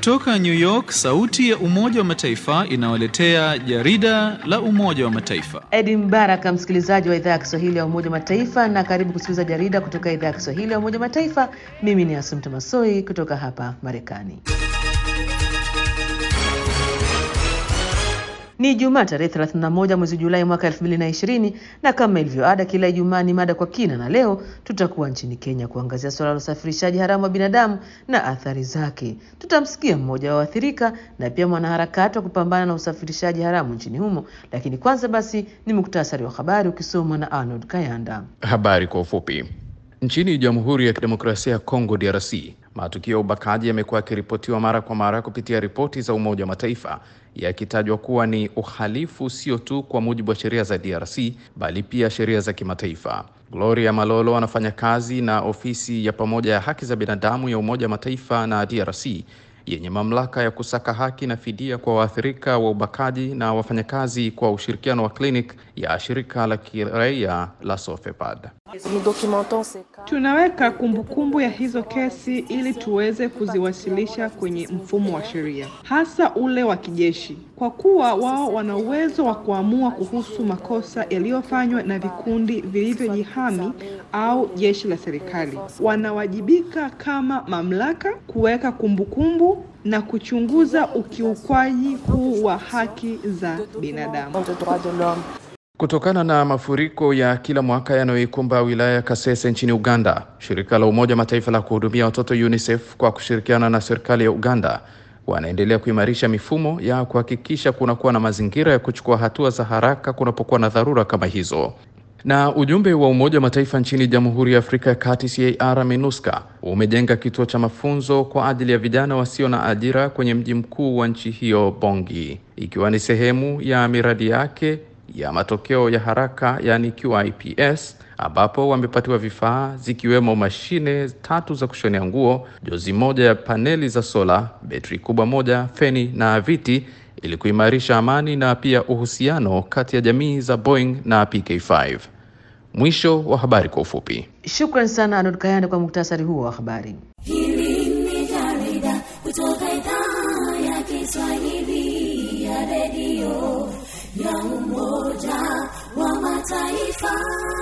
Kutoka New York, sauti ya Umoja wa Mataifa inawaletea jarida la Umoja wa Mataifa. Edi Mbaraka, msikilizaji wa idhaa ya Kiswahili ya Umoja wa Mataifa, na karibu kusikiliza jarida kutoka idhaa ya Kiswahili ya Umoja wa Mataifa. Mimi ni Asumta Masoi kutoka hapa Marekani. Ni Ijumaa tarehe 31 mwezi Julai mwaka 2020 na kama ilivyo ada, kila Ijumaa ni mada kwa kina, na leo tutakuwa nchini Kenya kuangazia suala la usafirishaji haramu wa binadamu na athari zake. Tutamsikia mmoja wa waathirika na pia mwanaharakati wa kupambana na usafirishaji haramu nchini humo, lakini kwanza basi ni muktasari wa habari ukisomwa na Arnold Kayanda. Habari kwa ufupi. Nchini Jamhuri ya Kidemokrasia ya Kongo DRC, matukio ya ubakaji yamekuwa yakiripotiwa mara kwa mara kupitia ripoti za Umoja wa Mataifa yakitajwa kuwa ni uhalifu sio tu kwa mujibu wa sheria za DRC bali pia sheria za kimataifa. Gloria Malolo anafanya kazi na ofisi ya pamoja ya haki za binadamu ya Umoja wa Mataifa na DRC yenye mamlaka ya kusaka haki na fidia kwa waathirika wa ubakaji na wafanyakazi kwa ushirikiano wa klinik ya shirika la kiraia la Sofepad. Tunaweka kumbukumbu kumbu ya hizo kesi ili tuweze kuziwasilisha kwenye mfumo wa sheria, hasa ule wa kijeshi, kwa kuwa wao wana uwezo wa kuamua kuhusu makosa yaliyofanywa na vikundi vilivyojihami au jeshi la serikali. Wanawajibika kama mamlaka kuweka kumbukumbu na kuchunguza ukiukwaji huu wa haki za binadamu. Kutokana na mafuriko ya kila mwaka yanayoikumba wilaya ya Kasese nchini Uganda, shirika la Umoja Mataifa la kuhudumia watoto UNICEF kwa kushirikiana na serikali ya Uganda wanaendelea kuimarisha mifumo ya kuhakikisha kunakuwa na mazingira ya kuchukua hatua za haraka kunapokuwa na dharura kama hizo. Na ujumbe wa Umoja wa Mataifa nchini Jamhuri ya Afrika ya Kati CAR MINUSCA umejenga kituo cha mafunzo kwa ajili ya vijana wasio na ajira kwenye mji mkuu wa nchi hiyo Bongi, ikiwa ni sehemu ya miradi yake ya matokeo ya haraka yani QIPS ambapo wamepatiwa vifaa zikiwemo mashine tatu za kushonea nguo, jozi moja ya paneli za sola, betri kubwa moja, feni na viti ili kuimarisha amani na pia uhusiano kati ya jamii za Boeing na PK5. Mwisho wa habari kwa ufupi. Shukran sana Arnold Kayanda kwa muktasari huo wa habari. Hili ni jarida kutoka idhaa ya Kiswahili ya redio ya Umoja wa Mataifa.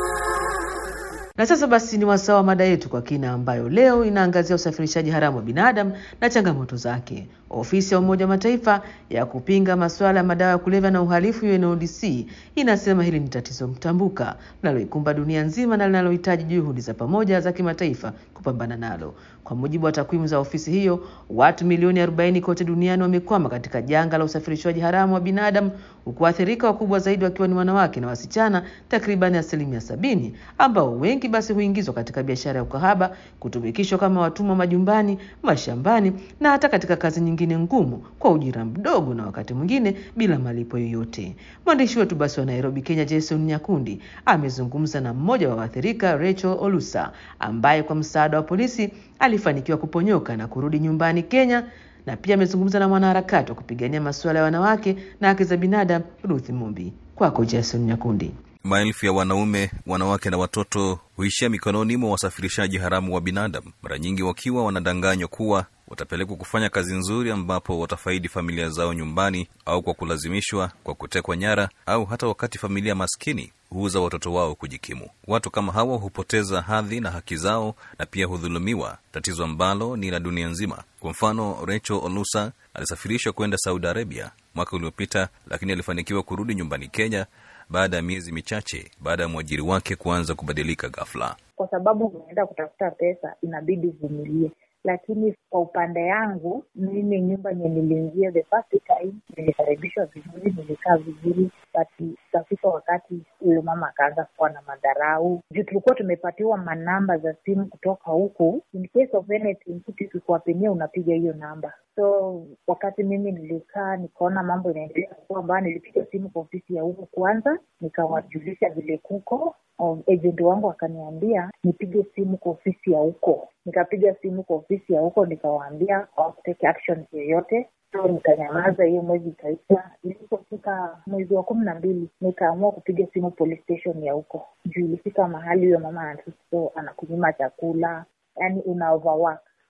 Na sasa basi ni wasaa wa mada yetu kwa kina, ambayo leo inaangazia usafirishaji haramu wa binadamu na changamoto zake. Ofisi ya Umoja wa Mataifa ya kupinga masuala ya madawa ya kulevya na uhalifu UNODC inasema hili ni tatizo mtambuka linaloikumba dunia nzima na linalohitaji juhudi za pamoja za kimataifa kupambana nalo. Kwa mujibu wa takwimu za ofisi hiyo, watu milioni 40 kote duniani wamekwama katika janga la usafirishaji haramu wa binadamu, huku waathirika wakubwa zaidi wakiwa ni wanawake na wasichana, takribani asilimia sabini, ambao wengi basi huingizwa katika biashara ya ukahaba, kutumikishwa kama watumwa majumbani, mashambani na hata katika kazi nyingine ngumu kwa ujira mdogo na wakati mwingine bila malipo yoyote. Mwandishi wetu basi wa Nairobi, Kenya, Jason Nyakundi amezungumza na mmoja wa waathirika, Rachel Olusa, ambaye kwa msaada wa polisi alifanikiwa kuponyoka na kurudi nyumbani Kenya, na pia amezungumza na mwanaharakati wa kupigania masuala ya wanawake na haki za binadamu Ruth Mumbi. Kwako Jason Nyakundi. Maelfu ya wanaume, wanawake na watoto huishia mikononi mwa wasafirishaji haramu wa binadamu, mara nyingi wakiwa wanadanganywa kuwa watapelekwa kufanya kazi nzuri ambapo watafaidi familia zao nyumbani, au kwa kulazimishwa, kwa kutekwa nyara, au hata wakati familia maskini huuza watoto wao kujikimu. Watu kama hawa hupoteza hadhi na haki zao na pia hudhulumiwa, tatizo ambalo ni la dunia nzima. Kwa mfano, Rachel Olusa alisafirishwa kwenda Saudi Arabia mwaka uliopita, lakini alifanikiwa kurudi nyumbani Kenya baada ya miezi michache baada ya mwajiri wake kuanza kubadilika ghafla. Kwa sababu unaenda kutafuta pesa, inabidi uvumilie lakini kwa upande yangu mimi nyumba yenye niliingia the first time nilikaribishwa vizuri, nilikaa vizuri, but ikafika wakati yule mama akaanza kuwa na madharau juu tulikuwa tumepatiwa manamba za simu kutoka huku, in case of anything, kitu ikikuwapinia unapiga hiyo namba. So wakati mimi nilikaa nikaona mambo inaendelea kukua mbaya, nilipiga simu kwa ofisi ya huku kwanza, nikawajulisha vile kuko agent wangu akaniambia nipige simu kwa ofisi ya huko. Nikapiga simu kwa ofisi ya huko, nikawaambia hawakutake action yoyote, so nikanyamaza. Hiyo mwezi ikaisha. Ilipofika mwezi wa kumi na mbili nikaamua kupiga simu police station ya huko, juu ilifika mahali huyo mama so anakunyima chakula, yani una overwork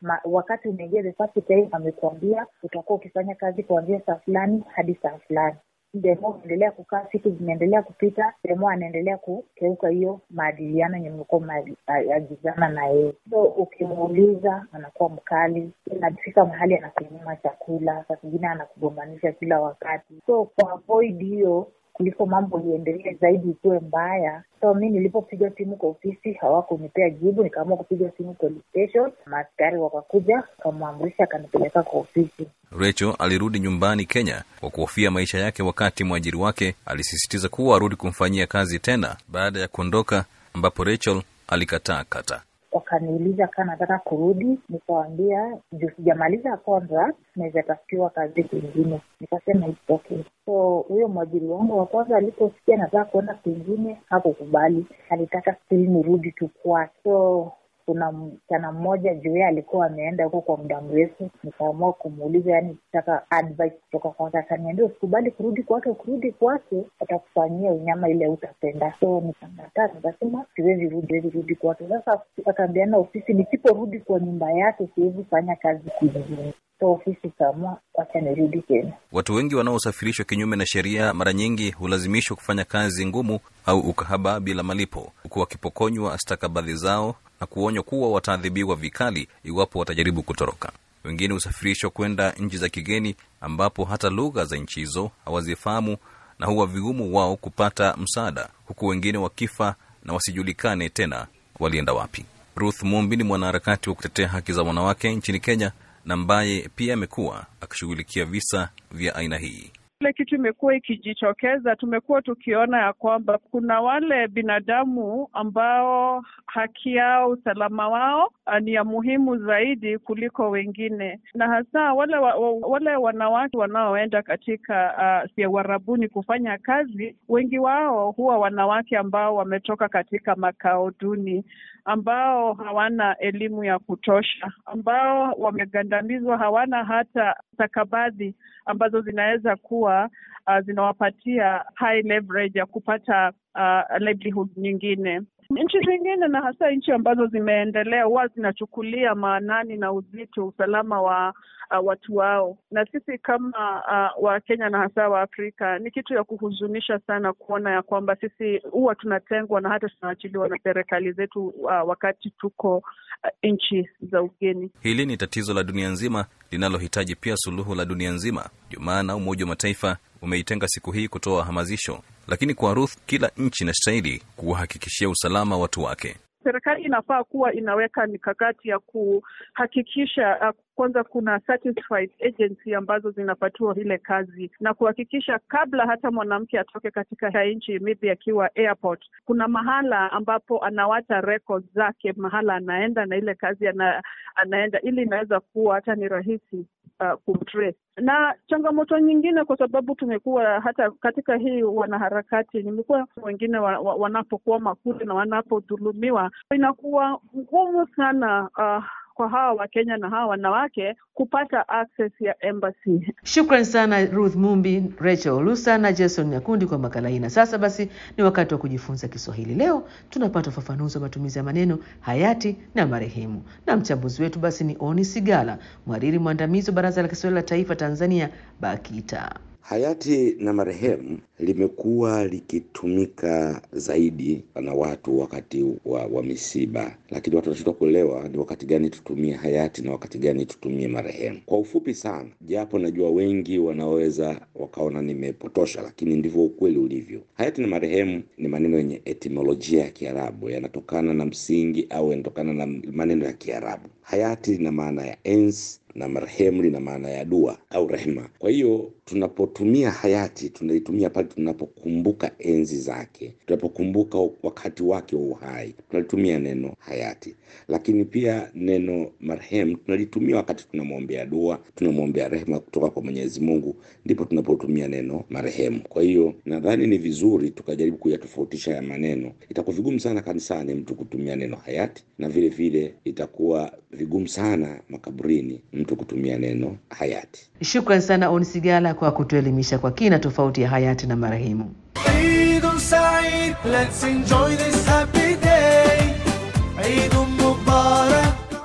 ma, wakati umeingia the first time amekuambia utakuwa ukifanya kazi kuanzia saa fulani hadi saa fulani demo unaendelea kukaa siku zinaendelea kupita demo anaendelea kukeuka hiyo maadiliano yenye mlikuwa mmeagizana na yeye so ukimuuliza anakuwa mkali inafika mahali anakunyima chakula saa zingine anakugombanisha kila wakati so kwa avoid hiyo kuliko mambo iendelee zaidi ikuwe mbaya so mi nilipopiga simu kwa ofisi hawakunipea jibu nikaamua kupiga simu police station maaskari wakakuja akamwamrisha akanipeleka kwa ofisi Rachel alirudi nyumbani Kenya kwa kuhofia maisha yake, wakati mwajiri wake alisisitiza kuwa arudi kumfanyia kazi tena baada ya kuondoka, ambapo Rachel alikataa kata. wakaniuliza kaa nataka kurudi nikawambia juu sijamaliza contract naweza tafutiwa kazi kwingine nikasema it's okay so huyo mwajiri wangu wa kwanza aliposikia nataka kuenda kwingine hakukubali alitaka still nirudi tu kwake so kuna msichana mmoja juu yeye alikuwa ameenda huko kwa muda mrefu nikaamua kumuuliza yani kitaka advice kutoka kwake akaniambia usikubali kurudi kwake ukirudi kwake atakufanyia unyama ile utapenda so nikakataa nikasema siwezi rudi siwezi rudi kwake sasa akaambiana ofisi nisiporudi kwa nyumba yake siwezi fanya kazi kwingine so ofisi ikaamua wacha nirudi tena Watu wengi wanaosafirishwa kinyume na sheria mara nyingi hulazimishwa kufanya kazi ngumu au ukahaba bila malipo, huku wakipokonywa stakabadhi zao na kuonywa kuwa wataadhibiwa vikali iwapo watajaribu kutoroka. Wengine husafirishwa kwenda nchi za kigeni ambapo hata lugha za nchi hizo hawazifahamu na huwa vigumu wao kupata msaada, huku wengine wakifa na wasijulikane tena walienda wapi. Ruth Mumbi ni mwanaharakati wa kutetea haki za wanawake nchini Kenya na ambaye pia amekuwa akishughulikia visa vya aina hii. Ile kitu imekuwa ikijitokeza, tumekuwa tukiona ya kwamba kuna wale binadamu ambao haki yao, usalama wao ah, ni ya muhimu zaidi kuliko wengine, na hasa wale wa, wa, wale wanawake wanaoenda katika uh, ya uharabuni kufanya kazi, wengi wao huwa wanawake ambao wametoka katika makao duni, ambao hawana elimu ya kutosha, ambao wamegandamizwa, hawana hata stakabadhi ambazo zinaweza kuwa uh, zinawapatia high leverage ya kupata uh, livelihood nyingine. Nchi zingine na hasa nchi ambazo zimeendelea huwa zinachukulia maanani na uzito usalama wa uh, watu wao, na sisi kama uh, Wakenya na hasa wa Afrika ni kitu ya kuhuzunisha sana kuona ya kwamba sisi huwa tunatengwa na hata tunaachiliwa na serikali zetu uh, wakati tuko uh, nchi za ugeni. Hili ni tatizo la dunia nzima linalohitaji pia suluhu la dunia nzima. Ndio maana Umoja wa Mataifa umeitenga siku hii kutoa hamasisho, lakini kwa Ruth, kila nchi inastahili kuwahakikishia usalama watu wake. Serikali inafaa kuwa inaweka mikakati ya kuhakikisha uh, kwanza kuna satisfied agency ambazo zinapatiwa ile kazi na kuhakikisha kabla hata mwanamke atoke katika nchi maybe akiwa airport, kuna mahala ambapo anawacha records zake mahala anaenda na ile kazi ana, anaenda ili inaweza kuwa hata ni rahisi uh, kumtrace. Na changamoto nyingine, kwa sababu tumekuwa hata katika hii wanaharakati, nimekuwa wengine wa, wa, wanapokwama kule na wanapodhulumiwa, inakuwa ngumu sana uh, kwa hawa Wakenya na hawa wanawake kupata access ya embassy. Shukran sana Ruth Mumbi, Rachel Olusa na Jason Nyakundi kwa makala hii. Na sasa basi ni wakati wa kujifunza Kiswahili. Leo tunapata ufafanuzi wa matumizi ya maneno hayati na marehemu, na mchambuzi wetu basi ni Oni Sigala, mhariri mwandamizi wa Baraza la Kiswahili la Taifa Tanzania, BAKITA. Hayati na marehemu limekuwa likitumika zaidi na watu wakati wa, wa misiba, lakini watu wanashindwa kuelewa ni wakati gani tutumie hayati na wakati gani tutumie marehemu. Kwa ufupi sana, japo najua wengi wanaweza wakaona nimepotosha, lakini ndivyo ukweli ulivyo. Hayati na marehemu ni maneno yenye etimolojia ya Kiarabu, yanatokana na msingi au yanatokana na maneno ya Kiarabu. Hayati lina maana ya enzi na marehemu lina maana ya dua au rehema. Kwa hiyo tunapotumia hayati tunaitumia pale tunapokumbuka enzi zake, tunapokumbuka wakati wake wa uhai, tunalitumia neno hayati. Lakini pia neno marehemu tunalitumia wakati tunamwombea dua, tunamwombea rehema kutoka kwa Mwenyezi Mungu, ndipo tunapotumia neno marehemu. Kwa hiyo nadhani ni vizuri tukajaribu kuyatofautisha ya maneno. Itakuwa vigumu sana kanisani mtu kutumia neno hayati, na vile vile itakuwa vigumu sana makaburini mtu kutumia neno hayati. Shukran sana Oni Sigala kwa kutuelimisha kwa kina tofauti ya hayati na marehemu. عيد سعيد let's enjoy this happy day عيد مبارك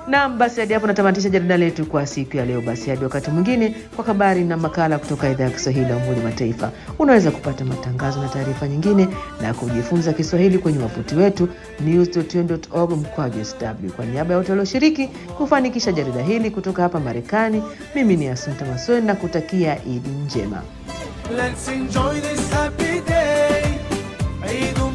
Naam, basi hadi hapo natamatisha jarida letu kwa siku ya leo. Basi hadi wakati mwingine kwa habari na makala kutoka idhaa ya Kiswahili ya Umoja wa Mataifa. Unaweza kupata matangazo na taarifa nyingine na kujifunza Kiswahili kwenye wavuti wetu news.un.org mkwaju sw. Kwa niaba ya wote walioshiriki kufanikisha jarida hili kutoka hapa Marekani, mimi ni Asumta Masoni na kutakia Idi njema. Let's enjoy this happy day. Eid